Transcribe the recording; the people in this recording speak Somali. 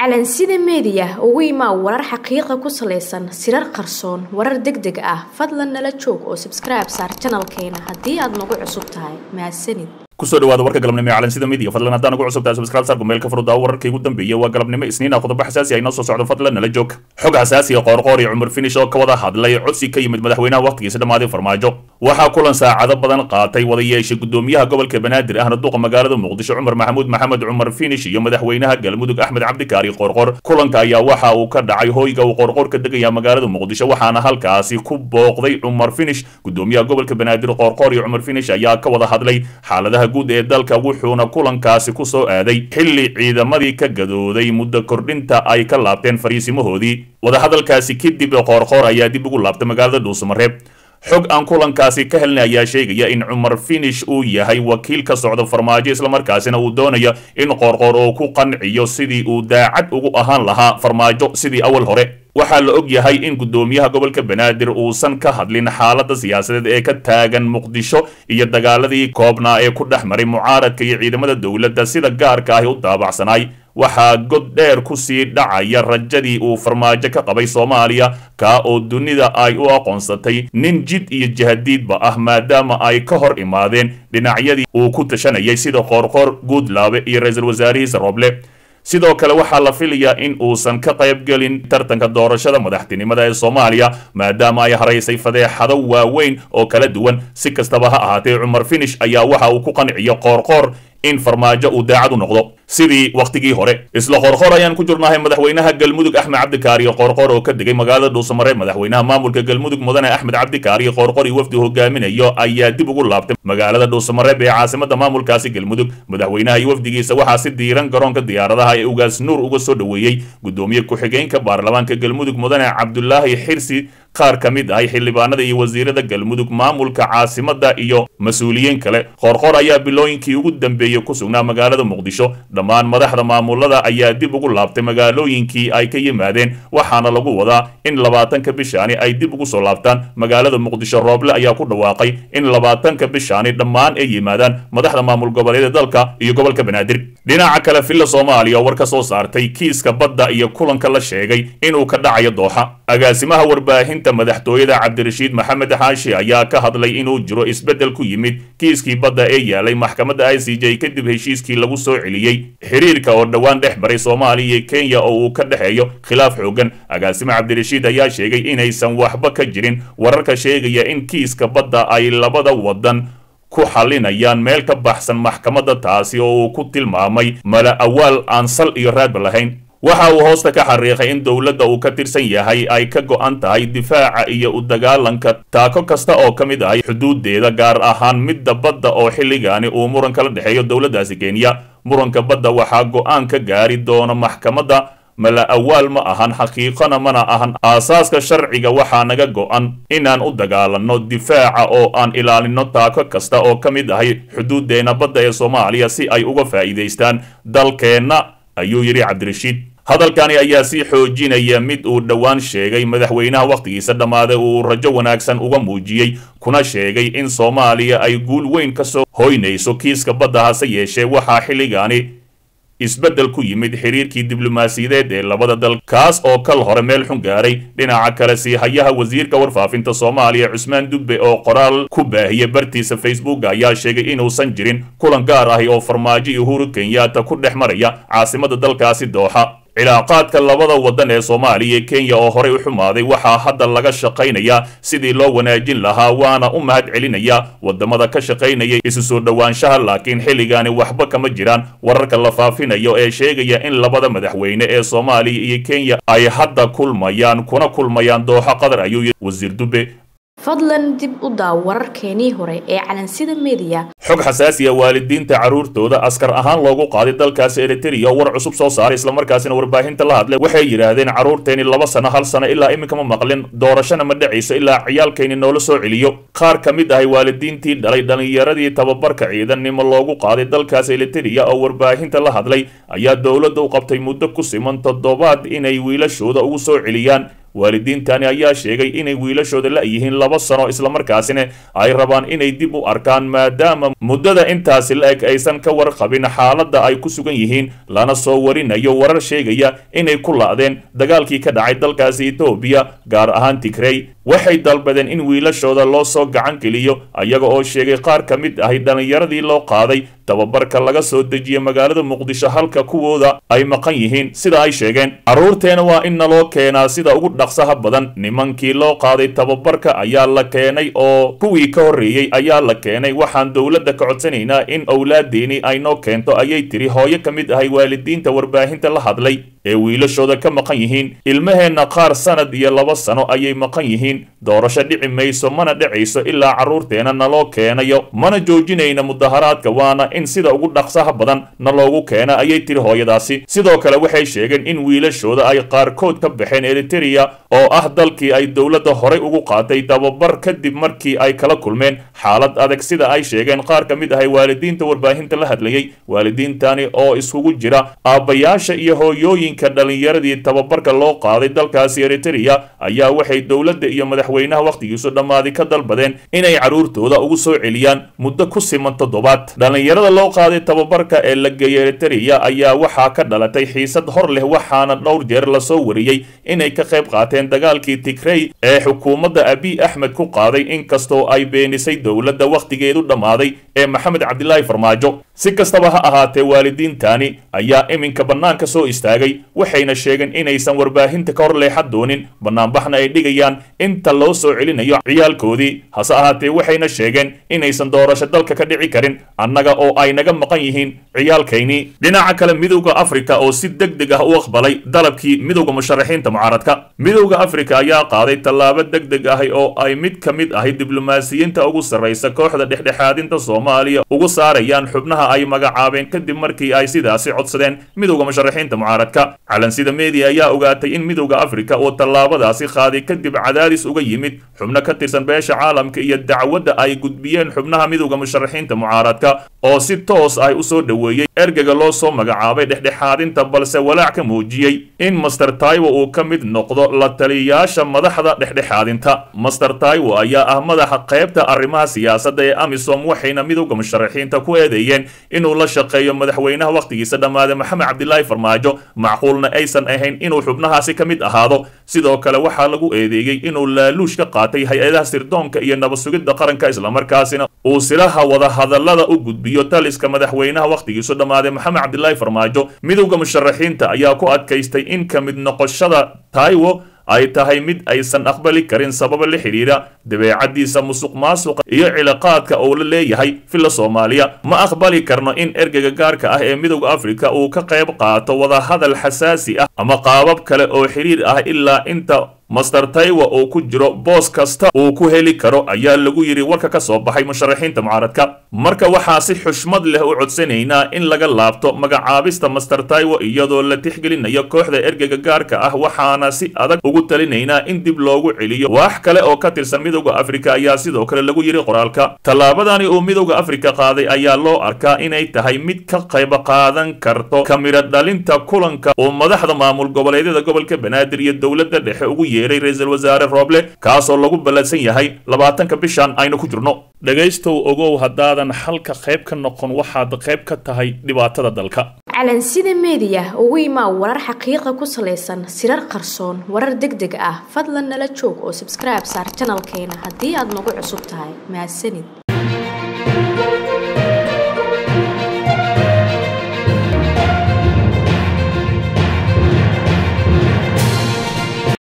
calansida meediya ugu imaa warar xaqiiqa ku salaysan sirar qarsoon warar deg deg ah fadlan nala joog oo sabskribe saar janalkeena haddii aad nagu cusub tahay mahadsanid kusoo dhawaada warka galabnimo ee calansida media fadlan haddaan ugu cusubtahay subscribe saar gmailka furuddaa wararkii ugu dambeeyay waa galabnimo isniin ah qodobo xasaasi ah inoo soo socdo fadlan nala joog xog xasaasi ah qoorqoor iyo cumar finish oo ka wada hadlay codsi ka yimid madaxweynaha waqtigiisa dhammaaday farmaajo waxaa kulan saacado badan qaatay wada yeeshay gudoomiyaha gobolka banaadir ahna duqa magaalada muqdisho cumar maxamuud maxamed cumar finish iyo madaxweynaha galmudug axmed cabdikaari qoorqoor kulanka ayaa waxa uu ka dhacay hoyga uu qoorqoor ka degaya magaalada muqdisho waxaana halkaasi ku booqday cumar finish gudoomiyaha gobolka banaadir qoorqoor iyo cumar finish ayaa ka wada hadlay xaaladaha guud ee dalka wuxuuna kulankaasi ku soo aaday xilli ciidamadii ka gadooday muddo kordhinta ay ka laabteen fariisimahoodii wadahadalkaasi kadib qoorqoor ayaa dib ugu laabtay magaalada dhuusamareeb xog aan kulankaasi ka helnay ayaa sheegaya in cumar finish uu yahay wakiil ka socda farmaajo islamarkaasina uu doonayo in qoorqoor uu ku qanciyo sidii uu daacad ugu ahaan lahaa farmaajo sidii awal hore waxaa la og yahay in gudoomiyaha gobolka banaadir uusan ka hadlin xaalada siyaasadeed ee ka taagan muqdisho iyo dagaaladii koobnaa ee ku dhex maray mucaaradka iyo ciidamada dowladda sida gaarka ahi u daabacsanaay waxaa god dheer ku sii dhacaya rajadii uu farmaajo ka qabay soomaaliya kaa oo dunida ay u aqoonsatay nin jid iyo jahadiidba ah maadaama ay ka hor imaadeen dhinacyadii uu ku tashanayay sida qoorqoor guudlaabe iyo ra-iisul wasaarihiisa rooble sidoo kale waxaa la filayaa in uusan ka qaybgelin tartanka doorashada madaxtinimada ee soomaaliya maadaama ay haraysay fadeexado waaweyn oo kala duwan si kastaba ha ahaatee cumar finish ayaa waxa uu ku qanciyo qoorqoor in farmaajo uu daacad u noqdo sidii wakhtigii hore isla qoorqoor ayaan ku jirnahay madaxweynaha galmudug axmed cabdikaariyo qoorqoor oo ka degay magaalada dhuusamareeb madaxweynaha maamulka galmudug mudane axmed cabdikaariyo qoorqoor iyo wafdi hogaaminayo ayaa dib ugu laabtay magaalada dhuusamareeb ee caasimada maamulkaasi galmudug madaxweynaha iyo wafdigiisa waxaa si diiran garoonka diyaaradaha ee ugaas nuur uga soo dhoweeyey gudoomiye ku-xigeenka baarlamaanka galmudug mudane cabdulaahi xirsi qaar ka mid ahay xildhibaanada iyo wasiirada galmudug maamulka caasimada iyo mas-uuliyiin kale qoorqoor ayaa bilooyinkii ugu dambeeyey ku sugnaa magaalada muqdisho dhammaan madaxda maamulada ayaa dib ugu laabtay magaalooyinkii ay ka yimaadeen waxaana lagu wadaa in labaatanka bishaani ay dib ugu soo laabtaan magaalada muqdisho rooble ayaa ku dhawaaqay in labaatanka bishaani dhammaan ay yimaadaan madaxda maamul goboleeda dalka iyo gobolka banaadir dhinaca kale villa soomaaliya oo war ka soo saartay kiiska badda iyo kulanka la sheegay inuu ka dhacayo dooxa agaasimaha warbaahinta madaxtooyada cabdirashiid maxamed xaashi ayaa ka hadlay inuu jiro isbeddel ku yimid kiiskii badda ee yaalay maxkamadda i c j kadib heshiiskii lagu soo celiyey xiriirka oo dhowaan dhex baray soomaaliya iyo kenya oo uu ka dhexeeyo khilaaf xoogan agaasime cabdirashiid ayaa sheegay inaysan waxba ka jirin wararka sheegaya in kiiska badda ay labada wadan ku xalinayaan meel ka baxsan maxkamadda taasi oo uu ku tilmaamay mala awaal aan sal iyo raadba lahayn waxa uu hoosta ka xariiqay in dowladda uu ka tirsan yahay ay ka go'an tahay difaaca iyo u dagaalanka taako kasta oo ka mid ahay xuduudeeda gaar ahaan midda badda oo xilligaani uu muran kala dhexeeyo dowladdaasi kenya muranka badda waxaa go'aan ka gaari doona maxkamadda mala awaal ma ahan xaqiiqona mana ahan aasaaska sharciga waxaa naga go'an inaan u dagaalanno difaaca oo aan ilaalino taako kasta oo ka mid ahay xuduudeena badda ee soomaaliya si ay uga faa'iidaystaan dalkeenna ayuu yidhi cabdirashiid hadalkani ayaa sii xoojinaya mid uu dhowaan sheegay madaxweynaha wakhtigiisa dhammaaday uu rajo wanaagsan uga muujiyey kuna sheegay in soomaaliya ay guul weyn ka soo hoynayso kiiska badda hase yeeshee waxaa xilligaani isbeddel ku yimid xiriirkii diblomaasiyadeed ee labada dal kaas oo kal hore meel xun gaaray dhinaca kale siihayaha wasiirka warfaafinta soomaaliya cusmaan dubbe oo qoraal ku baahiyey bartiisa facebook ayaa sheegay inuusan jirin kulan gaar ahi oo farmaajo iyo uhuru kenyaata ku dhex maraya caasimada dalkaasi dooxa cilaaqaadka labada waddan ee soomaaliya iyo kenya oo horey u xumaaday waxaa hadda laga shaqaynayaa sidii loo wanaajin lahaa waana u mahad celinaya wadamada ka shaqaynaya isu soo dhowaanshaha laakiin xilligaani waxba kama jiraan wararka la faafinayo ee sheegaya in labada madaxweyne ee soomaaliya iyo kenya ay hadda kulmayaan kuna kulmayaan dooxo qatar ayuu yidhi wasiir dubbe fadlan dib u daaw wararkeenii hore ee calansida meediya xog xasaasiya waalidiinta carruurtooda askar ahaan loogu qaaday dalkaasi eriteria oo war cusub soo saaray islamarkaasina warbaahinta la hadlay waxay yidhaahdeen carruurteeni laba sano hal sano ilaa iminka ma maqlin doorashana ma dhacayso ilaa ciyaalkayni noola soo celiyo qaar ka mid ahay waalidiintii dhalay dhallinyaradii tababarka ciidannimo loogu qaaday dalkaasi eriteria oo warbaahinta la hadlay ayaa dowladda u qabtay muddo ku siman toddobaad inay wiilashooda ugu soo celiyaan waalidiintani ayaa sheegay inay wiilashooda la-yihiin laba sano islamarkaasina ay rabaan inay dib u arkaan maadaama muddada intaasi la-eg aysan ka warqabin xaaladda ay ku sugan yihiin lana soo warinayo warar sheegaya inay ku la-deen dagaalkii ka dhacay dalkaasi etoobiya gaar ahaan tigrey waxay dalbadeen in wiilashooda loo soo gacan geliyo ayaga oo sheegay qaar ka mid ahi dhallinyaradii loo qaaday tababarka laga soo dejiyay magaalada muqdisho halka kuwooda ay maqan yihiin sida ay sheegeen carruurteena waa in naloo keenaa sida ugu dhaqsaha badan nimankii loo qaaday tababarka ayaa la keenay oo kuwii ka horreeyey ayaa la keenay waxaan dowladda ka codsanaynaa in owlaadeeni ay noo keento ayay tiri hooyo ka mid ahay waalidiinta warbaahinta la hadlay ee wiilashooda ka maqan yihiin ilmaheenna qaar sanad iyo laba sano ayay maqan yihiin doorasho dhici mayso mana dhacayso ilaa carruurteena naloo keenayo mana joojinayna mudaharaadka waana in sida ugu dhaqsaha badan na loogu keena ayay tiri hooyadaasi sidoo kale waxay sheegeen in wiilashooda ay qaarkood ka baxeen eritereya oo ah dalkii ay dowladda horay ugu qaatay tababar kadib markii ay kala kulmeen xaalad adag sida ay sheegeen qaar ka mid ahay waalidiinta warbaahinta la hadlayay waalidiintani oo iskugu jira aabbayaasha iyo hooyooyinka dhallinyaradii tababarka loo qaaday dalkaasi eritereya ayaa waxay dowladda iyo madaxweynaha wakhtigiisu dhammaaday ka dalbadeen inay carruurtooda ugu soo celiyaan muddo ku siman toddobaad dhallinyarada loo qaaday tababarka ee la geeyay eritereya ayaa waxaa ka dhalatay xiisad hor leh waxaana dhowr jeer lasoo wariyey inay ka qayb qaateen dagaalkii tigrey ee xukuumadda abiy axmed ku qaaday inkastoo ay beenisay dowladda wakhtigeedu dhammaaday ee maxamed cabdilaahi farmaajo si kastaba ha ahaatee waalidiintani ayaa iminka bannaanka soo istaagay waxayna sheegeen inaysan warbaahinta ka hor leexan doonin bannaanbaxna ay dhigayaan inta loo soo celinayo ciyaalkoodii hase ahaatee waxayna sheegeen inaysan doorasho dalka ka dhici karin annaga oo ay naga maqan yihiin ciyaalkaynii dhinaca kale midowda afrika oo si deg deg ah u aqbalay dalabkii midowda musharaxiinta mucaaradka midowda afrika ayaa qaaday tallaabo deg deg ahi oo ay mid ka mid ahay diblomaasiyiinta ugu sarraysa kooxda dhexdhexaadinta soomaaliya ugu saarayaan xubnaha ay magacaabeen kadib markii ay sidaasi codsadeen midowda musharaxiinta mucaaradka calansida media ayaa ogaatay in midowda afrika uu tallaabadaasi qaaday kadib cadaadis uga yimid xubno ka tirsan beesha caalamka iyo dacwadda ay gudbiyeen xubnaha midowda musharaxiinta mucaaradka oo si toos ah u soo dhoweeyey ergega loo soo magacaabay dhexdhexaadinta balse walaac ka muujiyey in master taiwo uu ka mid noqdo la taliyayaasha madaxda dhexdhexaadinta master taiwo ayaa ah madaxa qaybta arrimaha siyaasadda ee amisom waxayna midowda musharaxiinta ku eedeeyeen inuu la shaqeeyo madaxweynaha wakhtigiisa dhammaaday maxamed cabdilaahi farmaajo macquulna aysan ahayn inuu xubnahaasi ka mid ahaado sidoo kale waxaa lagu eedeeyey inuu laaluush ka qaatay hay-adaha sirdoonka iyo nabad-sugidda qaranka islamarkaasina uu silaha wadahadallada u gudbiyo taliska madaxweynaha wakhtigiisu dhammaaday maxamed cabdilaahi farmaajo midowda musharaxiinta ayaa ku adkaystay in ka mid noqoshada taiwo ay tahay mid aysan aqbali karin sababa la xidhiidha dabeecaddiisa musuq maasuqa iyo cilaaqaadka uu la leeyahay filla soomaaliya ma aqbali karno in ergega gaarka ah ee midowda afrika uu ka qayb qaato wadahadal xasaasi ah ama qaabab kale oo xidhiir ah ilaa inta master taiwa uu ku jiro boos kasta uu ku heli karo ayaa lagu yidhi warka ka soo baxay musharaxiinta mucaaradka marka waxaa si xushmad leh u codsanaynaa in laga laabto magacaabista master taiwo iyadoo la tixgelinayo kooxda ergega gaarka ah waxaana si adag ugu talinaynaa in dib loogu celiyo wax kale oo ka tirsan midowda afrika ayaa sidoo kale lagu yidhi qoraalka tallaabadani uu midowda afrika qaaday ayaa loo arkaa inay tahay mid ka qayb qaadan karto kamira dhalinta kulanka uu madaxda maamul goboleedyada gobolka banaadir iyo dowladda dhexe ugu yeeray ra-iisul wasaare rooble kaasoo lagu ballansan yahay labaatanka bishan aynu ku jirno dhegaystow ogow haddaadan halka qayb ka noqon waxaad qayb ka tahay dhibaatada dalka calansida meediya ugu imaa warar xaqiiqa ku salaysan sirar qarsoon warar deg deg ah fadlan nala joog oo sabskribe saar janalkeena haddii aad nagu cusub tahay mahadsanid